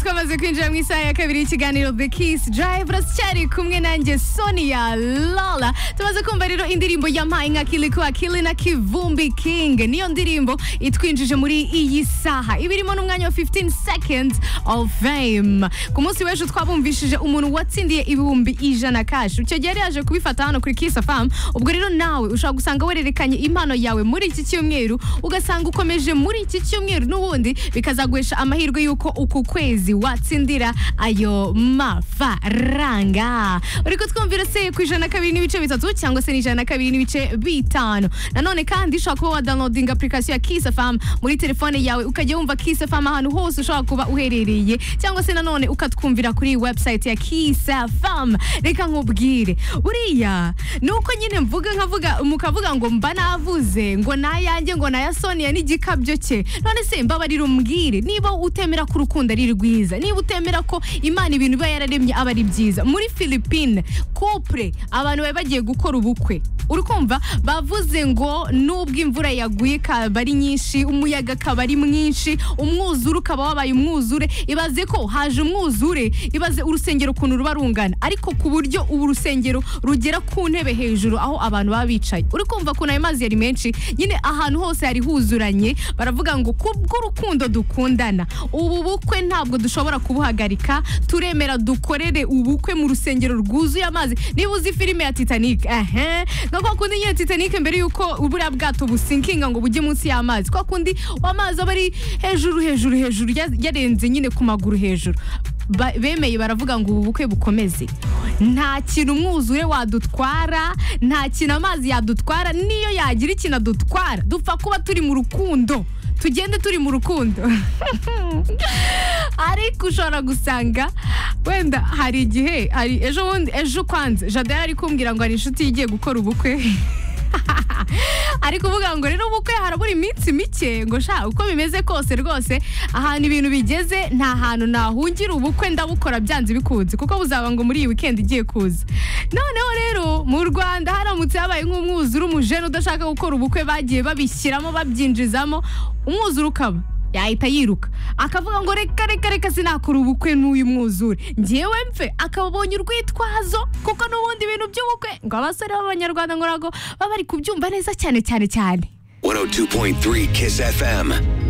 twamaze kwinjira mu isaha ya kabiri y'ikiganiro The Kiss Drive cyari kumwe nanjye Sonia Lala tumaze kumva rero indirimbo yampaye inka kili kwa kili na kivumbi king niyo ndirimbo itwinjije muri iyi saha iba irimo n'umwanya wa 15 seconds of fame ku munsi w'ejo twabumvishije umuntu watsindiye ibihumbi ijana kashi icyo gihe yari yaje kubifata hano kuri Kiss FM ubwo rero nawe ushobora gusanga wererekanye impano yawe muri iki cyumweru ugasanga ukomeje muri iki cyumweru n'ubundi bikazaguhesha amahirwe y'uko uku kwezi watsindira ayo mafaranga uri kutwumvira se ku ijana na kabiri n'ibice bitatu cyangwa se n'ijana na kabiri n'ibice bitanu nanone kandi ushobora kuba wadownloadinga application ya Kiss FM muri telefone yawe ukajya wumva Kiss FM ahantu hose ushobora kuba uherereye cyangwa se nanone ukatwumvira kuri website ya Kiss FM reka nkubwire buriya ni uko nyine mvuga nkavuga mukavuga ngo mba navuze ngo nayanjye ngo naya Sonia n'igikabyo cye none se mbabarira umbwire niba utemera ko urukundo ari rwiza niba utemera ko imana ibintu iba yararemye aba ari byiza muri Philippine couple abantu bari bagiye gukora ubukwe urukumva bavuze ngo nubwo imvura yaguye ikaba ari nyinshi umuyaga akaba ari mwinshi umwuzure ukaba wabaye umwuzure ibaze ko haje umwuzure ibaze urusengero ukuntu ruba rungana ariko ku buryo ubu urusengero rugera ku ntebe hejuru aho abantu baba bicaye uri kumva ukuntu ayo mazi yari menshi nyine ahantu hose yari huzuranye baravuga ngo kubw'urukundo dukundana ubu bukwe ntabwo dushobora kubuhagarika turemera dukorere ubukwe mu rusengero rwuzuye amazi niba uzi filime ya titanic ehe nka kwa kundi nyine titanic mbere y'uko buriya bwato businkinga ngo bujye munsi y'amazi kwa kundi amazi aba ari hejuru hejuru hejuru ya- yarenze nyine ku maguru hejuru Ba- bemeye baravuga ngo ubu bukwe bukomeze nta kintu umwuzure wadutwara nta kintu amazi yadutwara niyo yagira ikintu adutwara dupfa kuba turi mu rukundo tugende turi mu rukundo ariko ushobora gusanga wenda hari igihe hari ejo bundi ejo kwanze jada yari kumbwira ngo hari inshuti ye igiye gukora ubukwe ari kuvuga ngo rero ubukwe harabura iminsi mike ngo sha uko bimeze kose rwose ahantu ibintu bigeze nta hantu nahungira ubukwe ndabukora byanze bikunze kuko buzaba ngo muri iyi weekend igiye kuza noneho rero mu rwanda haramutse habaye nk'umwuzure umujene udashaka gukora ubukwe bagiye babishyiramo babyinjizamo umwuzure ukaba yahita yiruka akavuga ngo reka reka reka sinakora ubukwe n'uyu mwuzure ngewe mfe akabonye urwitwazo kuko n'ubundi ibintu by'ubukwe ngo abasore b'abanyarwanda ngo ntabwo baba bari kubyumva neza cyane cyane cyane 102.3 Kiss FM.